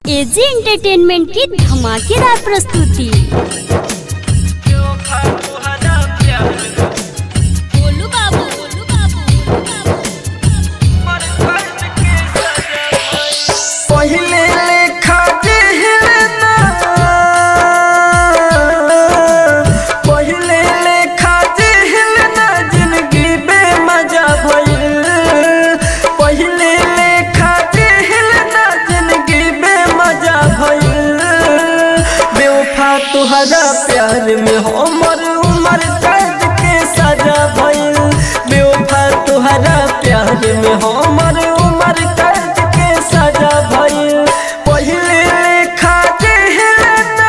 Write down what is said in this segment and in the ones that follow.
AG entertainment की धमाकेदार प्रस्तुति बोलू बाबू बोलू बाबू पहिले लेखा जेहलना पहिले लेखा जेहलना जिंदगी बेमजा भइल पहिले लेखा जेहलना जिंदगी बेमजा भइल बेवफा तुहरा प्यार में हमर उमर कैद के सजा भइल बेवफा तुहरा प्यार में हमर उमर कैद के सजा भइल पहिले लेखा जेहलना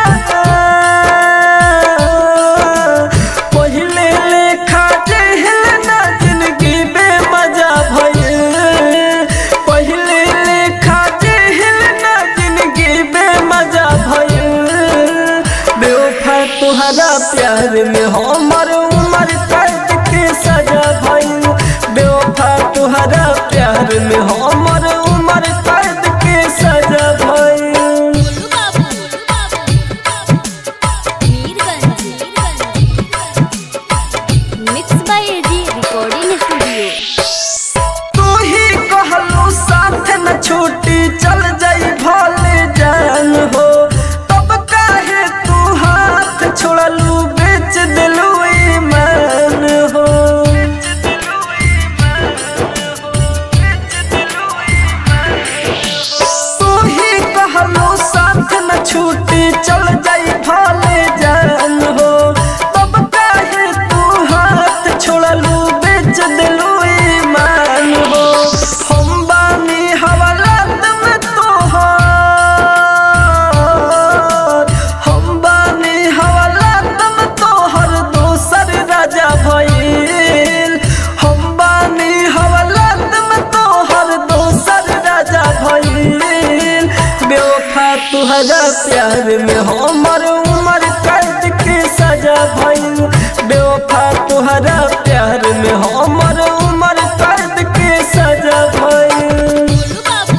पहिले लेखा जेहलना जिंदगी बेमजा भइल पहिले लेखा जेहलना जिंदगी बेमजा भइल बेवफा तुहरा प्यार में हमर उमर कैद के सजा भइल बेवफा तुहरा प्यार में हमर उमर कैद के सजा भइल बोलू बाबू Mirganj mix by AG recording studio तू ही कहलू साथ न छूटी चल जाई भले जान हो तब काहे तू हाथ छोड़लू बेच दिलू ईमान हो तू ही कहलू साथ न छूटी चल जाई भले जान हो तब काहे तू हाथ छोड़लू बेच दिलू ईमान हो हम बानी हवालात में तोहर हम बानी हवालात में तोहर दोसर राजा भइल हम बानी हवालात में तोहर दोसर राजा भइल बेवफा तुहरा प्यार में हमर उमर कैद के सजा भइल बेवफा तुहरा प्यार में हमर उमर कैद के सजा भइल बोलू बाबू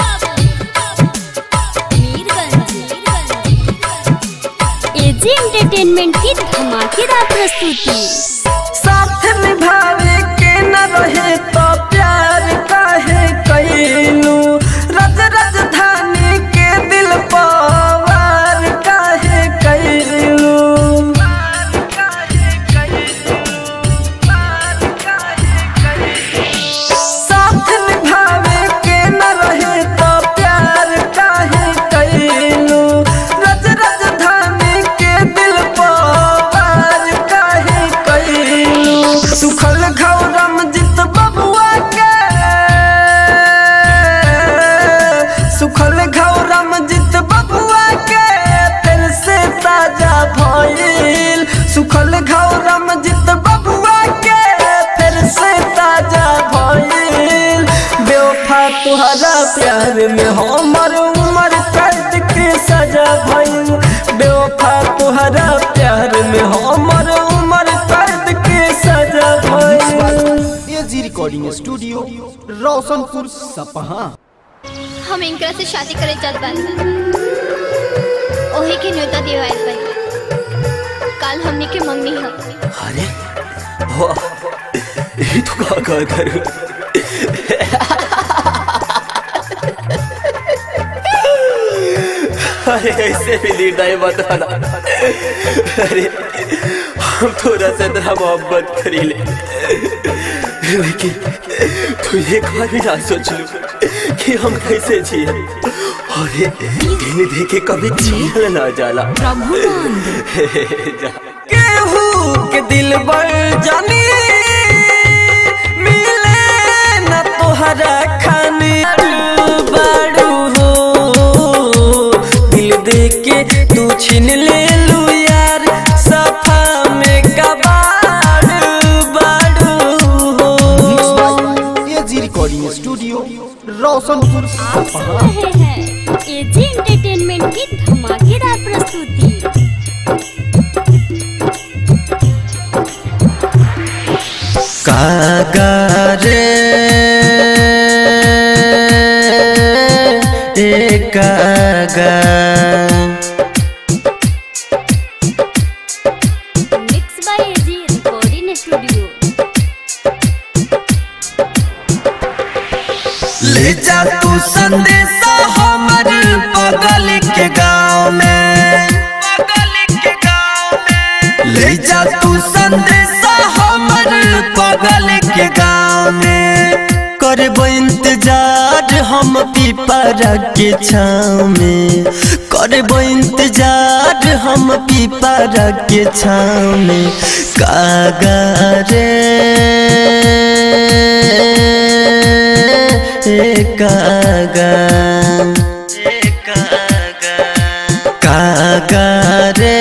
मीरगंज एजी एंटरटेनमेंट की धमाकेदार प्रस्तुति साथ निभावे के न रहे तो प्यार काहे कैलू रज राजधानी के दिल पवार काहे कैलू साथ निभावे के न रहे तो प्यार काहे कैलू रज राजधानी के दिल पवार काहे कैलू सुखल घौरम जित बबुआ के सुखल घौरम जित बबुआ के फिर से ताजा भइल सुखल घौरम जित बबुआ के फिर से ताजा भइल बेवफा तुहरा प्यार में हमर उमर कैद के सजा भइल बेवफा तुहरा प्यार में हमर उमर कैद के सजा भइल एजी रिकॉर्डिंग स्टूडियो रोशनपुर सपहा हम इनकरा से शादी करे चाहत बानी ओही के न्योता दिवाइल बानी काल हमनी के मंगनी ह अरे वाह ये तो का का कर अरे ऐसे भी निर्णय मत आना अरे हम थोड़ा सा इतना मोहब्बत करी ले लेकिन तू एक बार भी ना सोच लू कि हम कैसे जिए अरे दिन देखे कभी जियल ना जाला जा केहू के दिल बड़ जानी मिले न तोहरा खाने बाड़ू हो दिल दे के तू छीन ले लू यार सफा में कबाड़ बाड़ू हो एजी रिकॉर्डिंग स्टूडियो रोशनपुर आप सुन सपहा रहे हैं एजी एंटरटेनमेंट की धमाकेदार प्रस्तुति कागरे गा mix by AG recording studio ले जा तू संदेशा हमर बगल के गाँव में ले जा तू संदेशा हमर बगल के गाँव में करबो इंतजार हम पीपरा के छाँव में करबो इंतजार हम पीपरा के छाँव में कागा रे ए कागा कागा रे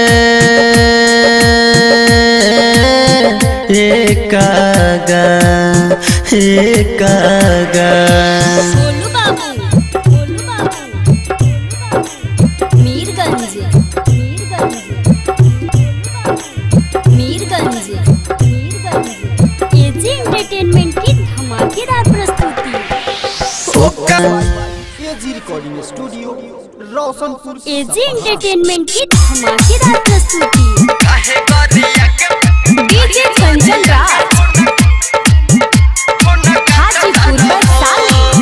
ए कागा ए कागा गोलू बाबू गोलू बाबू मीरगंज मीरगंज मीरगंज मीरगंज एजी एंटरटेनमेंट की धमाकेदार प्रस्तुति ओका AG recording studio Roshanpur AG entertainment की धमाकेदार प्रस्तुति डीजे कंचन राज हाजीपुर वैशाली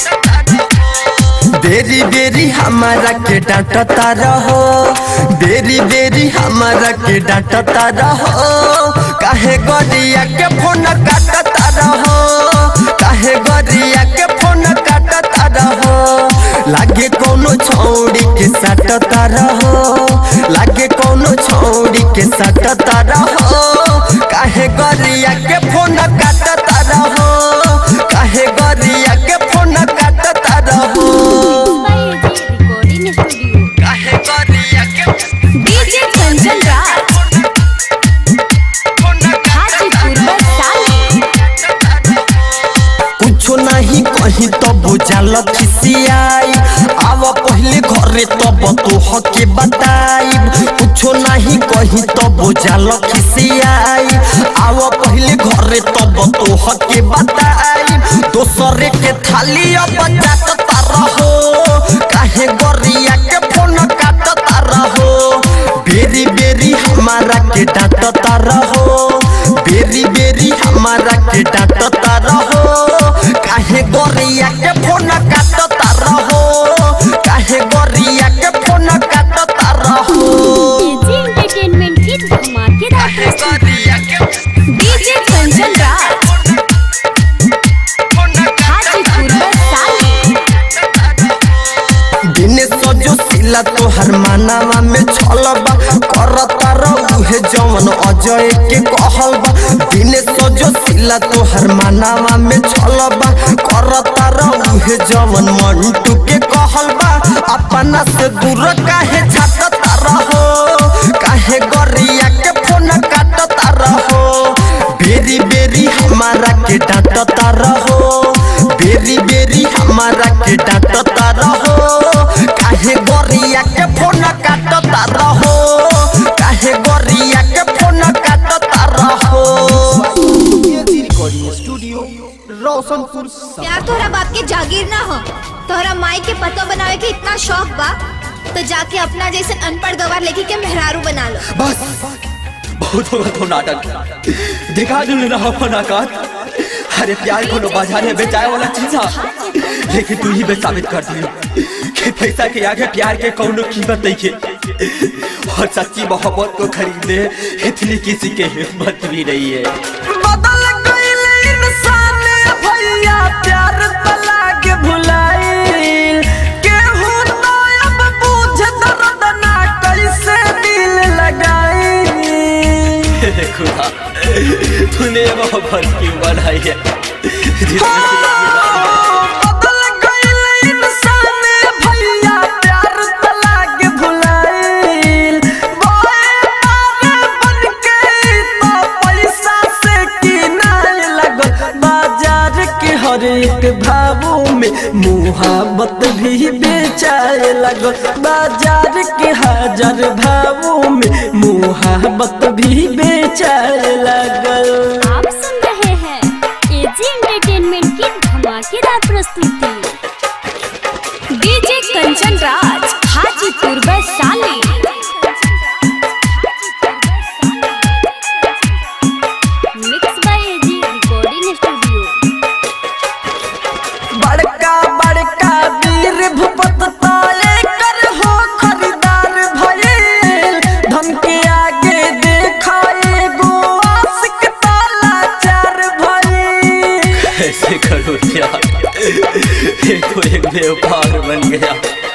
बेरी बेरी हमारा के डांटता रहो बेरी बेरी हमारा के डांटता रहो काहे गरिया के फोन काटता रहो काहे गरिया के फोन काटता रहो लागे कोनो छौड़ी के सटता रहो लागे कोनो छौड़ी के सटता रहो काहे गरिया के फोन काटता रहो काहे गरिया के फोन काटता रहो बाय एजी रिकॉर्डिंग स्टूडियो काहे गरिया के डीजे कंचन राज हाजीपुर वैशाली कुछो नहीं कहीं तो बुझल खिसियाई आव पहले घरे तब तो हके बताई कुछो नहीं कहीं तो बुझल खिसियाई आव पहले घरे तब तो हके बताई दोसरे के थाली अब जाता रहो काहे गरिया के फोन काटता रहो बेरी बेरी हमारा के डांटता रहो बेरी बेरी हमारा के डांटता रहो काहे गोरिया के फोन काटता रहो काहे गोरिया के फोन काटता रहो एजी एंटरटेनमेंट की धमाकेदार प्रस्तुति गोरिया के डीजे कंचन राज हाजीपुर वैशाली दिन सजो सिला तोहर मानावा में छलबा करता रहुहे जवन अजय के कहलबा दिन सजो सिला तोहर मानावा में छलबा करता रहुहे जवन मंटू के कहलबा अपना से दूर काहे छाटता रहो काहे गरिया के फोन काटता रहो बेरी बेरी हमारा के डांटता रहो बेरी बेरी हमारा के डांटता रहो काहे गोरिया के फोन काटता रहो काहे गोरिया के फोन काटता रहो एजी रिकॉर्डिंग स्टूडियो रोशनपुर प्यार तोहरा बाप के जागीर ना हो तोहरा माई के पतो बनावे के इतना शौक बा तो जाके अपना जैसे अनपढ़ गवार लेके के मेहरारू बना लो बस बहुत होगा तो नाटक दिखा दू ना अपन औकात अरे प्यार को लो बाजार में बेचाए वाला चीज है लेकिन तू ही बे साबित कर दी कि पैसा के आगे प्यार के कौनो कीमत नहीं है और सच्ची मोहब्बत को खरीदने इतनी किसी के हिम्मत भी नहीं है बदल गइल इंसान भैया प्यार तला के भुलाइल केहू तो अब बुझ दर्द ना कैसे दिल लगाई खुदा तूने ये मोहब्बत क्यों बनाई है जिसमें सिर्फ बदल गइल इंसान भैया प्यार तला के भुलाइल बोए मारे बन के तो पैसा से किनाए लगल बाजार के हर एक भावों में मुहाबत भी बेचाए लगल बाजार के हजार भावों में मुहाबत भी बेचाए लगल आप सुन रहे हैं एजी एंटरटेनमेंट की धमाकेदार प्रस्तुति DJ Kanchan Raj Hajipur Vaishali mix by AG recording studio बड़का बड़का वीर भूपत ताले कर हो खरीदार भइल धन के आगे देखाए गो आशिक ताला चार भइल ऐसे करो क्या ये तो एक व्यापार बन गया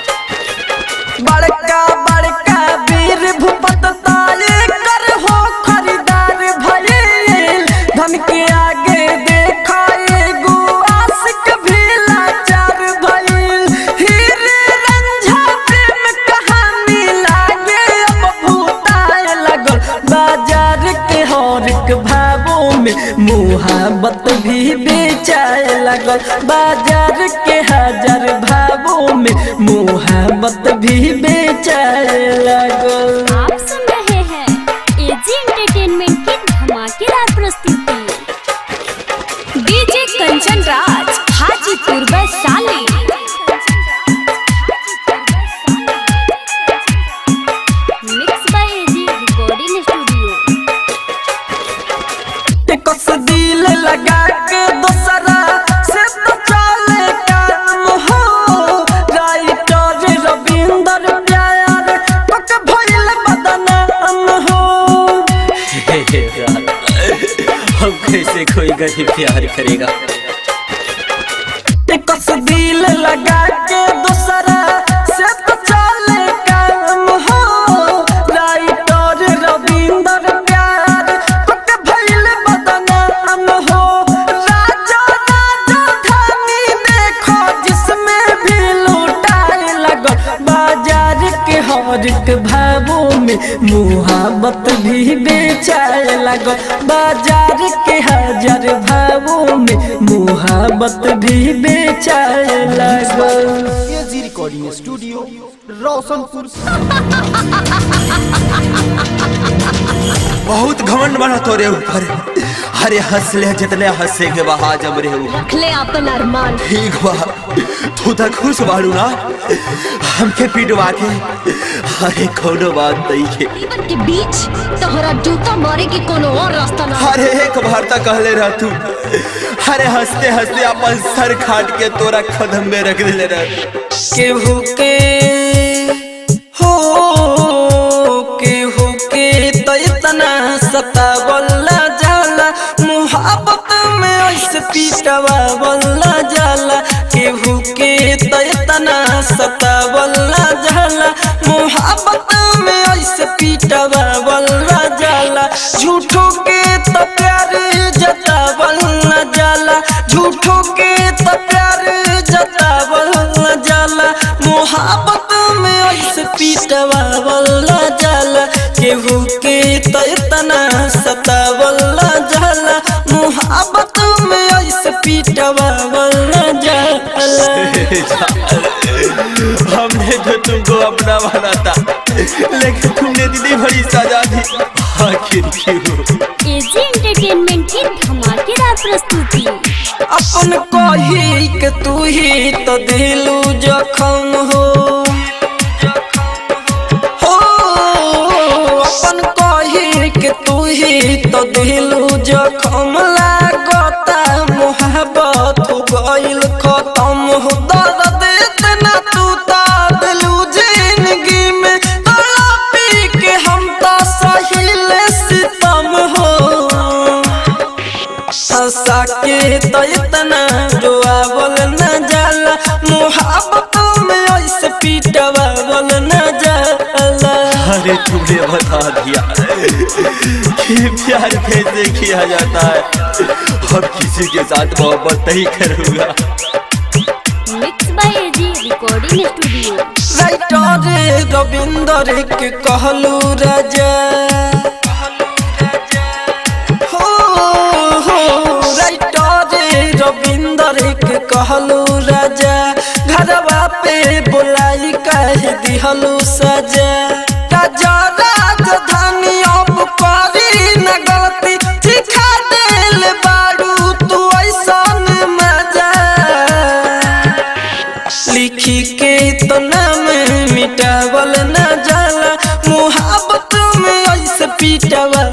बड़का बड़का वीर भूपत ताले कर हो खरीदार भइल धन के आगे देखाए गो आशिक भी लाचार भइल हीरे रंझा प्रेम कहानी लागे अब भूताए लगल बाजार के हर एक भावों में मुहाबत भी बेचाए लगल बाजार के हजार भावों में मुहाबत भी बेचाए लगल आप सुन रहे हैं एजी एंटरटेनमेंट की धमाकेदार प्रस्तुति DJ Kanchan Raj Hajipur Vaishali mix by AG recording studio कस दिल लगा के दोसरा से तो चले काम हो राइटर रविंदर प्यार पक भइल बदनाम हो हे हे यार, हम कैसे कोई गरीब प्यार करेगा कस दिल लगा के दोसरा से तो चले काम हो राइटर रविंदर प्यार पक भइल बदनाम हो राजा राजा धानी देखो जिसमें भी लूटाए लगो बाजार के हर एक भावों में मुहाबत भी बेचाए लगो बाजार के हजार भावों में मुहाबत भी बेचाए लगो एजी रिकॉर्डिंग स्टूडियो रोशनपुर बहुत घमंड बना तोरे ऊपर अरे हंस ले जितने हंसे के बहा जब रे ऊपर रखले अपन अरमान ठीक बा तू तो खुश बाड़ू ना हमके पिटवा के अरे कोनो बात नहीं के जीवन के बीच तोहरा जूता मारे के कोनो और रास्ता ना अरे एक बार तक कहले रह तू अरे हंसते हंसते अपन सर खाट के तोरा कदम में रख दिले रह केहू के हो केहू के तो इतना सतावला जाला मुहाबत में ऐसे पीटवावला जाला केहू के तो इतना सतावला जाला मुहाबत में ऐसे पीटवावला जाला झूठों के तो प्यार जतावला जाला झूठों के तो प्यार जतावला जाला मोहब्बत में ऐसे पीटवावला जाला केहू के तो इतना सतावला जाला मोहब्बत में ऐसे पीटवावला जाला हमने तो तुमको अपना माना था लेकिन तुमने दीदी बड़ी सजा दी आखिर क्यों एजी एंटरटेनमेंट की धमाकेदार प्रस्तुति अपन कही के तू ही तो दिलू जखम हो हो अपन कही के तू ही तो दिलू जखम लागता मोहब्बत हो गइल खत्म हो दर्द इतना तू ता दिलू जिंदगी में तड़पी के हम तो सहिल सितम हो हंसा के तो इतना रोआवल न जाला मुहाबत में ऐसे पीटवावल न जाला अरे तुमने बता दिया कि प्यार कैसे किया जाता है अब किसी के साथ मोहब्बत नहीं करूंगा mix by AG recording studio writer Ravinder के कहलू राजा हो हो राइटर रविंदर के कहलू राजा घरवा पे बुलाई कह दिहलू सजा राजा राजधानी अब करी न गलती सिखा दिल बारू तू ऐसन मजा लिखी के तो न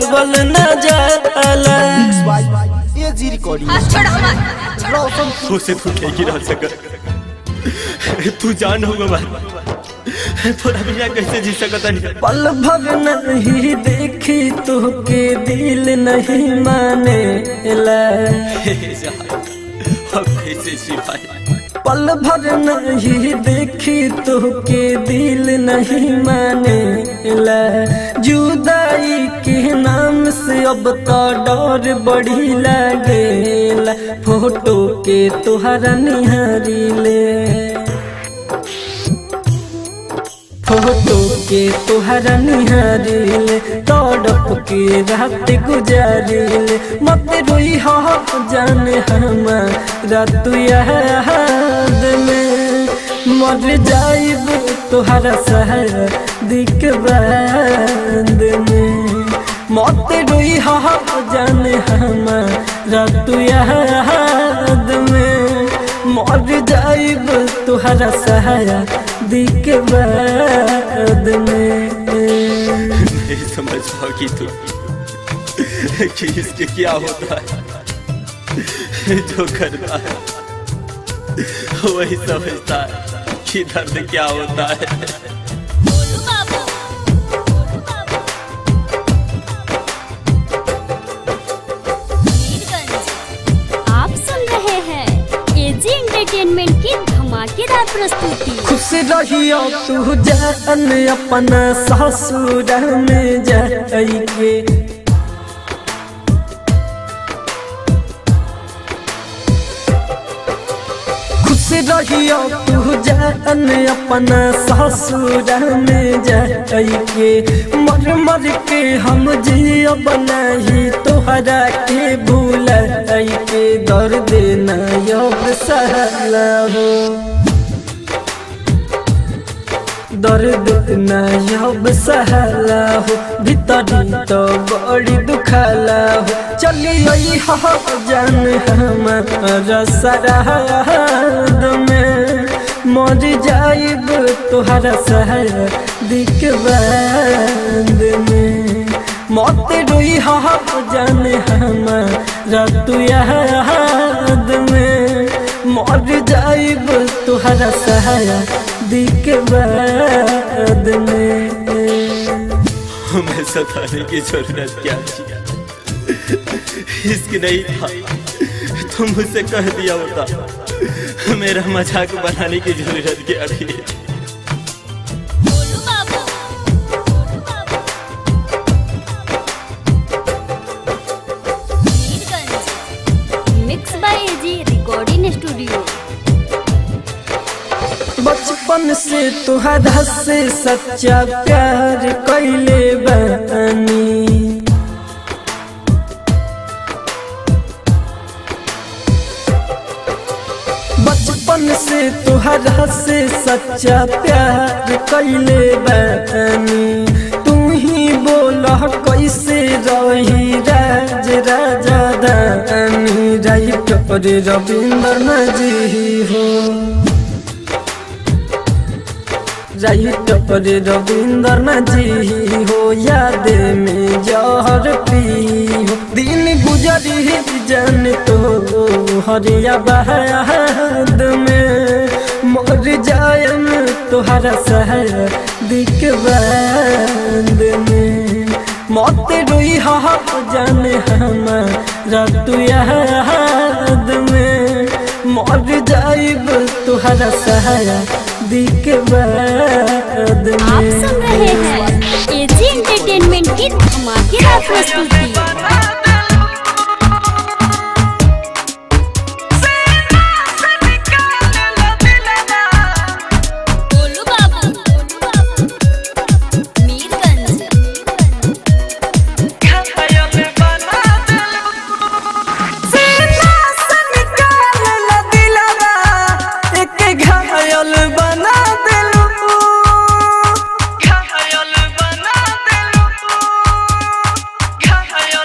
सतावल न जाला ये जी रिकॉर्डिंग हाथ छोड़ हमार रोशनपुर उसे तू नहीं गिरा सका तू जान होगा बात थोड़ा बिना कैसे जी सकता नहीं पल भर नहीं देखी तो के दिल नहीं माने ला अब कैसे सिपाही पल भर नहीं देखी तो के दिल नहीं माने ला जुदाई के नाम से अब तो डर बड़ी लागेला फोटो के तुहरा निहारी ले फोटो के तुहरा निहारिल तड़प के रात गुजारिल मत रोई हो जाने हमारा तू याद में मर जाइब तुहरा सहर दिक बाद में मत रोई हो जाने हमारा तू याद में मर जाइब तुहरा सहारा दिक बाद में नहीं समझ पाओ कि तू कि इसके क्या होता है जो करता है वही समझता है कि दर्द क्या होता है आप सुन रहे हैं एजी एंटरटेनमेंट की धमाकेदार प्रस्तुति खुश रहियो तू जान अपना ससुर में जाइके खुश रहियो तू जान अपना ससुर में जाइके मर मर के हम जियो बनाही तोहरा के भूल के दर्द न योग सहला हो दर्द नयब सहला हो भीतरी तो बड़ी दुखला हो चलिए हो जान हमारा सराद में मर जाइब तुहरा सहर दिक बाद में मत रोई हो जान हमारा तू याद में मर जाइब तुहरा सहारा दिक बाद में हमें सताने की जरूरत क्या थी इश्क नहीं था तुम मुझसे कह दिया होता मेरा मजाक बनाने की जरूरत क्या थी mix by AG recording studio बचपन से तुहरा से सच्चा प्यार कैले बानी बचपन से तुहरा से सच्चा प्यार कैले बानी तू ही बोला कैसे रही राज राजा दानी राइट पर रविंद्र नजी हो राइट पर रविंद्र नजी हो याद में जहर पी हो दिन गुजरी जन तो हरिया बहाद में मर जायम तुहरा सहर दिक बाद में मत रोई हो जाने हमारा तू याद में मर जाइब तुहरा सहारा दिक बाद आप में सुन रहे हैं एजी एंटरटेनमेंट की धमाकेदार प्रस्तुति गोलू बाबू मीरगंज सीना से निकाल दिलवा एक घायल बना दिलू घायल बना दिलू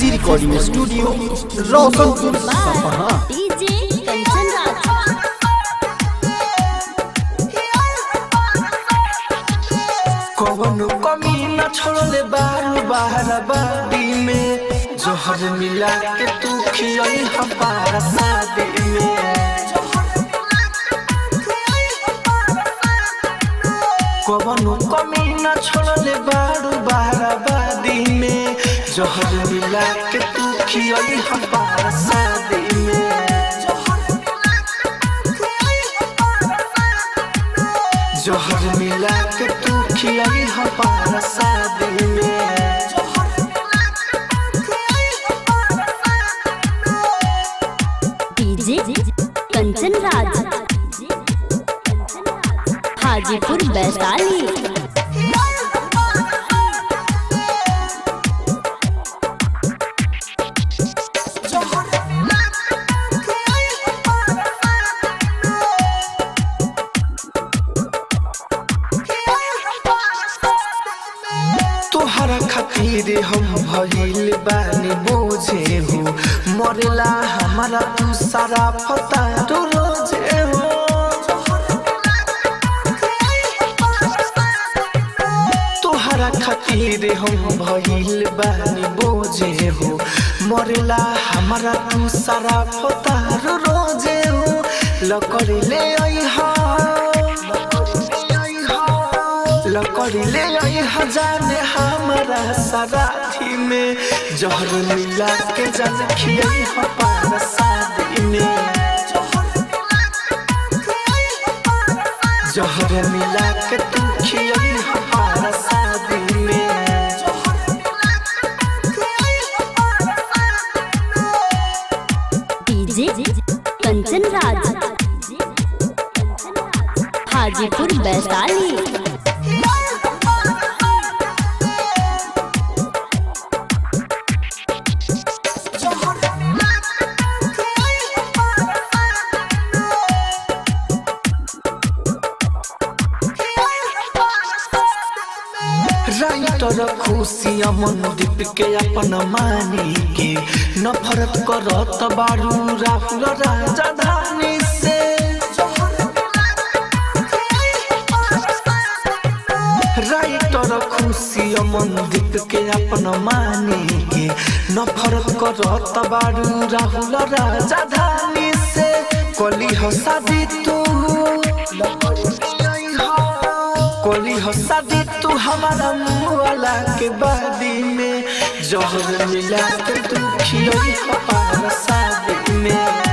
एजी रिकॉर्डिंग स्टूडियो रोशनपुर सपहा डीजे कंचन राज कवनो कमी न छोड़ले बारू बारबादी में जोहर मिला के तू खियई हमारा शादी में कवनो कमी न छोड़ले बारू बारबादी में जोहर मिला के तू खियई हमारा शादी में जोहर मिला के तू खियई हमारा शादी में डीजे कंचन राज हाजीपुर वैशाली तोहरा खातिर हम भइल बानी बोझे हो मरेला हमारा तू सारा पता तो रोजे हो तोहरा खातिर हम भइल बानी बोझे हो मरेला हमारा तू सारा पता रोजे हो लकड़ी ले आई हा लकड़ी ले आई हजाने हमारा सराठी में जहर मिला के जल खियाई हमारा शादी में जहर मिला के तू खियाई हमारा शादी में DJ Kanchan Raj Hajipur Vaishali writer Khushi Amandeep के अपन मानी के नफरत करत बारू राहुल राजधानी से राइटर खुशी अमन दीप के अपन मानी के नफरत करत बारू राहुल राजधानी से कली हो शादी तू कोली हो शादी तू हमारा मुँह वाला के बादी में जहर मिला के तू खियोई हमारा शादी में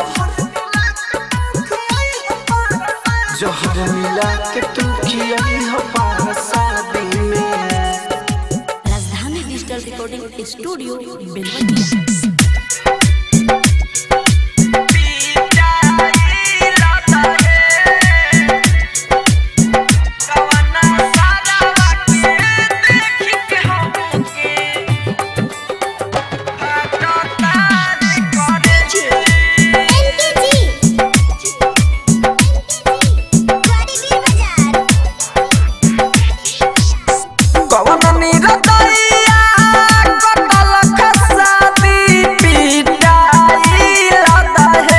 जहर मिला के तू खियोई हमारा शादी में राजधानी डिजिटल रिकॉर्डिंग स्टूडियो बेलवतिया कवन निरतैया कटल खसादी पिटाई लदहे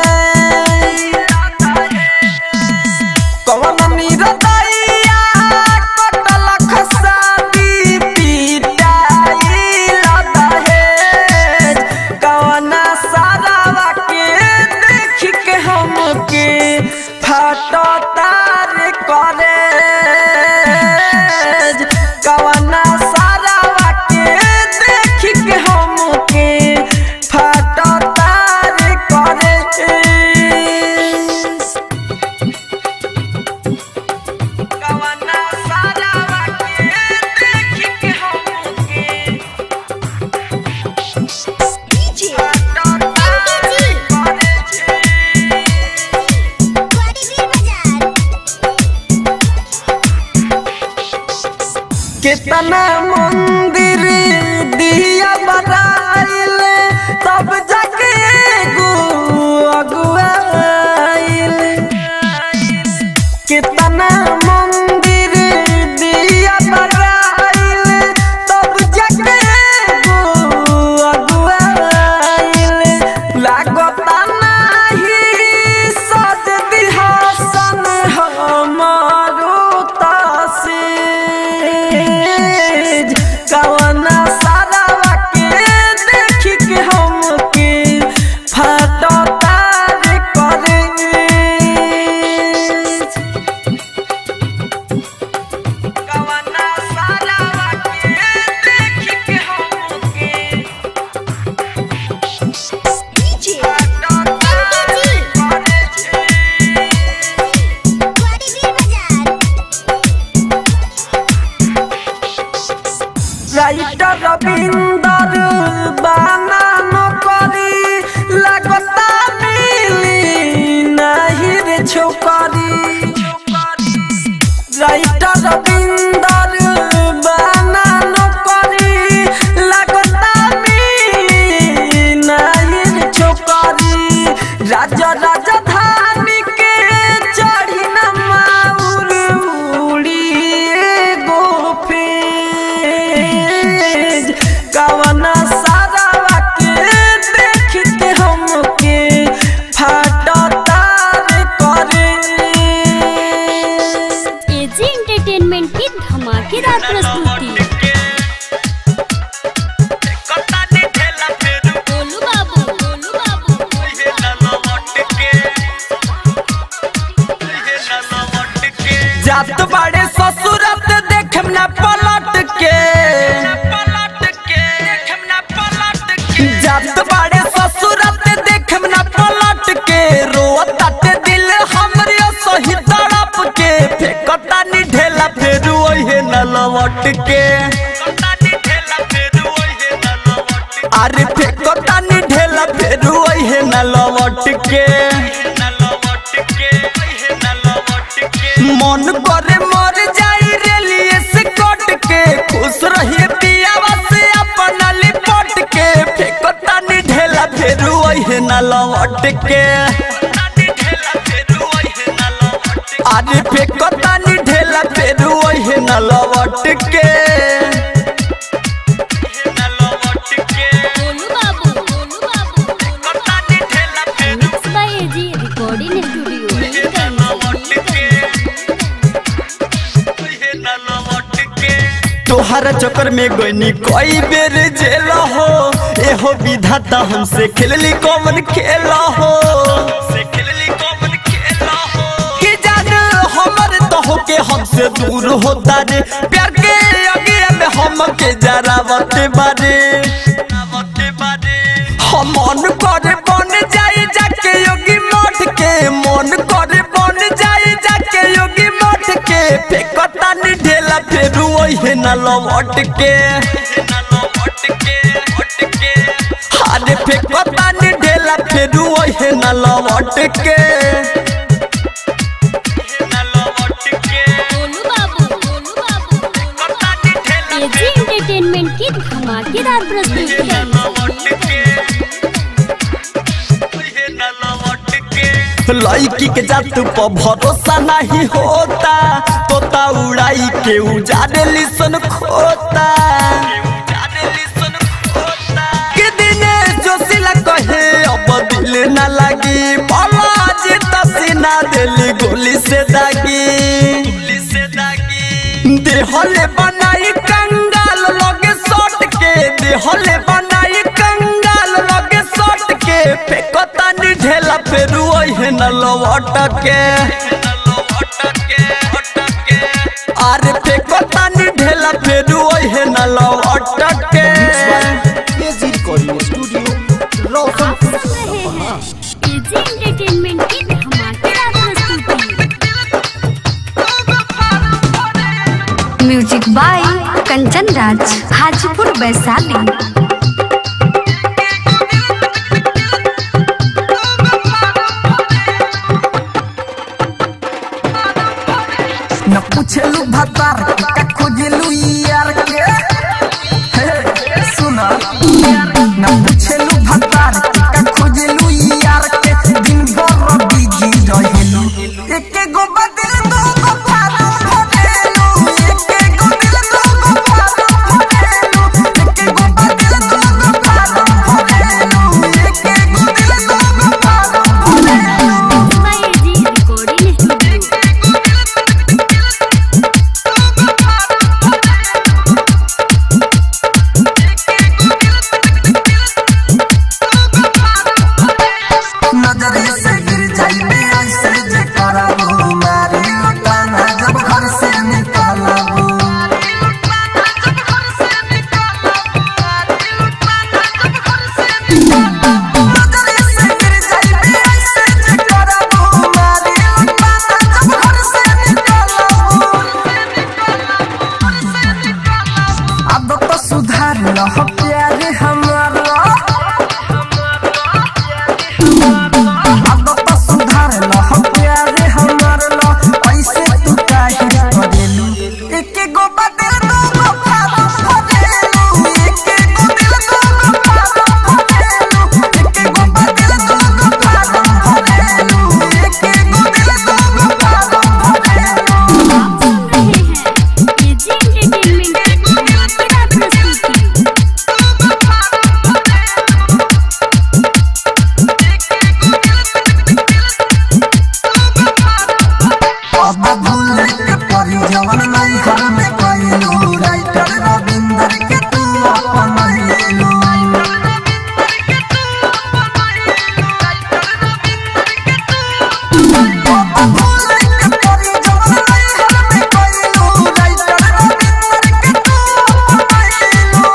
कवन निरतैया कटल खसादी पिटाई लदहे कवन सारावा के देख के हमके फाटो तार करे कवना सारावा के देख के हमके फाटो तार करे कवना सारावा के देख के हमके फाटो तार करे कितना मंदिर दिया बनाइल तब जाके गो अगुआइल कितना मंदिर दिया बनाइल तब जाके गो अरे फेंको तानी ढेला फेरू है न लौट के मन करे मर जाई रेलिए से कट के खुश रहिए पियावा से अपना लिपट के फेंको तानी ढेला फेरू है न लौट के अरे फेंको तानी ढेला फेरू है न लौट के गोलू बाबू गोलू बाबू mix by AG recording studio तोहरा चक्कर में गईनी कई बेर जेल हो एहो विधाता हमसे खेलली कौन खेल हो कि जान हमर तो होके हमसे दूर होता रे प्यार के आगे में हम के जरावत बारे हम मन करे बन जाई जाके योगी मठ के मन करे बन जाई जाके योगी मठ के फेकता नि ढेला फेरू ओहे न लौट के अरे फेकता नि ढेला फेरू ओहे न लौट के गोलू बाबू गोलू बाबू एजी एंटरटेनमेंट की धमाकेदार प्रस्तुति लड़की के जात पर भरोसा नहीं होता तोता उड़ाई के उजाड़े लिसन खोता के दिने जोशिला कहे अब दिल न लगी बाबा जी तसीना दिली गोली से दागी देहले बनाई कंगाल लगे सट के देहले बनाई कंगाल लगे सट के फेकता नि ढेला फेरू ओहे न लौट के अरे फेकता नि ढेला फेरू ओहे न लौट के एजी रिकॉर्डिंग स्टूडियो रोशनपुर सपहा एजी एंटरटेनमेंट की धमाकेदार प्रस्तुति म्यूजिक बाय कंचन राज हाजीपुर वैशाली न पूछलू भतार का खोजलू यार के हे, सुना न पूछलू भतार का खोजलू यार के दिन भर बिजी रहेलू एके गो बदल दो गो फारो भरेलू एके गो दिल दो गो फारो भरेलू एके गो बदल दो गो फारो भरेलू एके गो दिल दो गो फारो भरेलू बाय एजी रिकॉर्डिंग स्टूडियो नजरे से गिर जाइबे ऐसे जे करबू मारे लुटाना जब घर से निकलबू नजरे से गिर जाइबे ऐसे जे करबू मारे लुटाना जब घर से निकलबू अब तो सुधार लह प्यारे हमारा अब तो सुधार लह प्यारे हमर लह ऐसे तू काहे करेलू एके गो बदल दो गो फारम भरेलू एके गो दिल दो गो फारम भरेलू एके गो बदल दो गो फारम भरेलू एके गो दिल दो गो फारम भरेलू आप सुन रहे हैं एजी एंटरटेनमेंट की धमाकेदार प्रस्तुति अब भूल के परी जवन नहीं घर में कइलू राइटर रविंदर के तू अपन लेलू अब भूल के परी जवन नहीं घर में कइलू राइटर रविंदर के तू अपन लेलू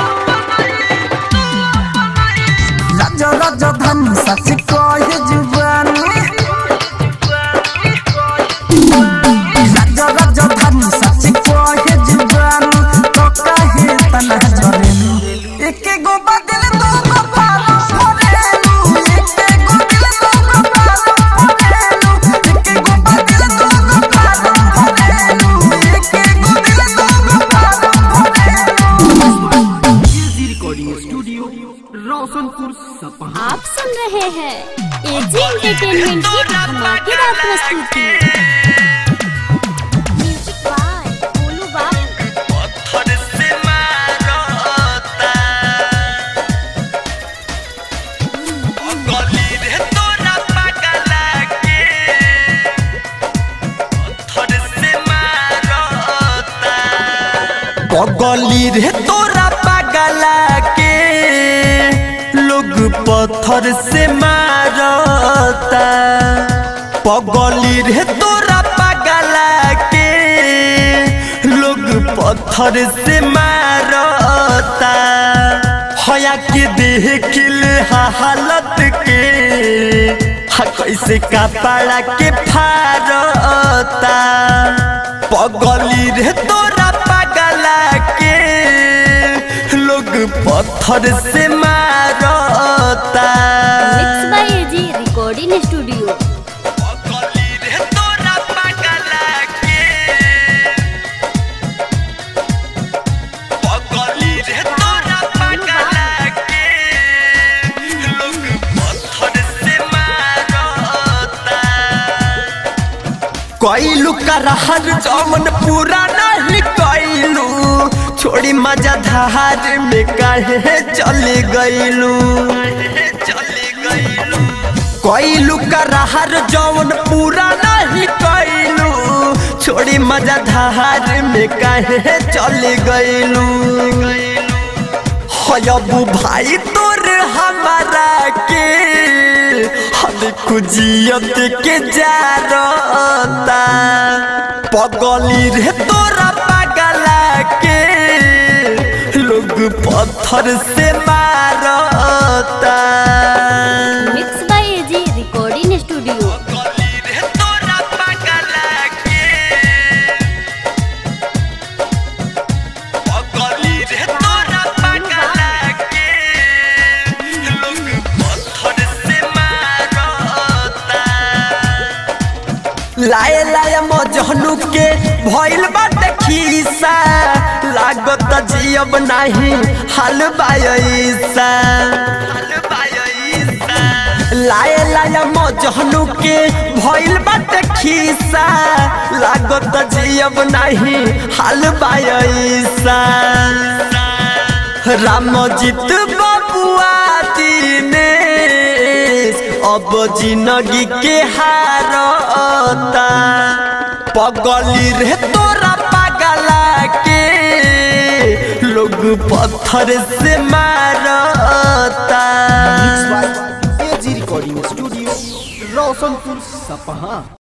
राजा राजा धन सच कहे जुबानी राजा राजा धन सच कहे जुबानी तो कहे तना जरेलू एके गो बदल दो स्टूडियो रोशनपुर सपहा आप सुन रहे हैं एजी एंटरटेनमेंट की धमाकेदार प्रस्तुति म्यूजिक बाय बोलू बाबू पत्थर से मारता गली रे तोरा पगला के पत्थर से मारता गली रे तोरा पगला के लोग पत्थर से मारता पगली रे तोरा पगला के लोग पत्थर से मारता हया के देख ले हालत के हा कैसे कपड़ा के फारता पगली रे तोरा पगला के लोग पत्थर से मारता mix by AG recording studio पगली रे तोरा पगला के पगली रे तोरा पगला के लोग पत्थर से मारता कैलू करहर जमन पूरा नहीं कैलू छोड़ी मजा धार में कहे चले गईलू चले गईलू कैलू करहर जमन पूरा नहीं कैलू छोड़ी मजा धार में कहे चले गईलू हयबू भाई तोर हमारा के हम खुजियत के जारता पगली रे तोरा पगला के लोग पत्थर से मारता mix by AG recording studio पगली रे तोरा पगला के पगली रे तोरा पगला के लोग पत्थर से मारता लाए लाए मजहनु के भइल बाटे खीसा लागत जियब नाही हाल बायसा लाए लाए मजहनु के भइल बाटे खीसा लागत जियब नाही हाल बायसा रामजीत बबुआ दिनेश अब जिंदगी के हारता पगली रे तोरा पगला के लोग पत्थर से मारता एजी रिकॉर्डिंग स्टूडियो रोशनपुर सपहा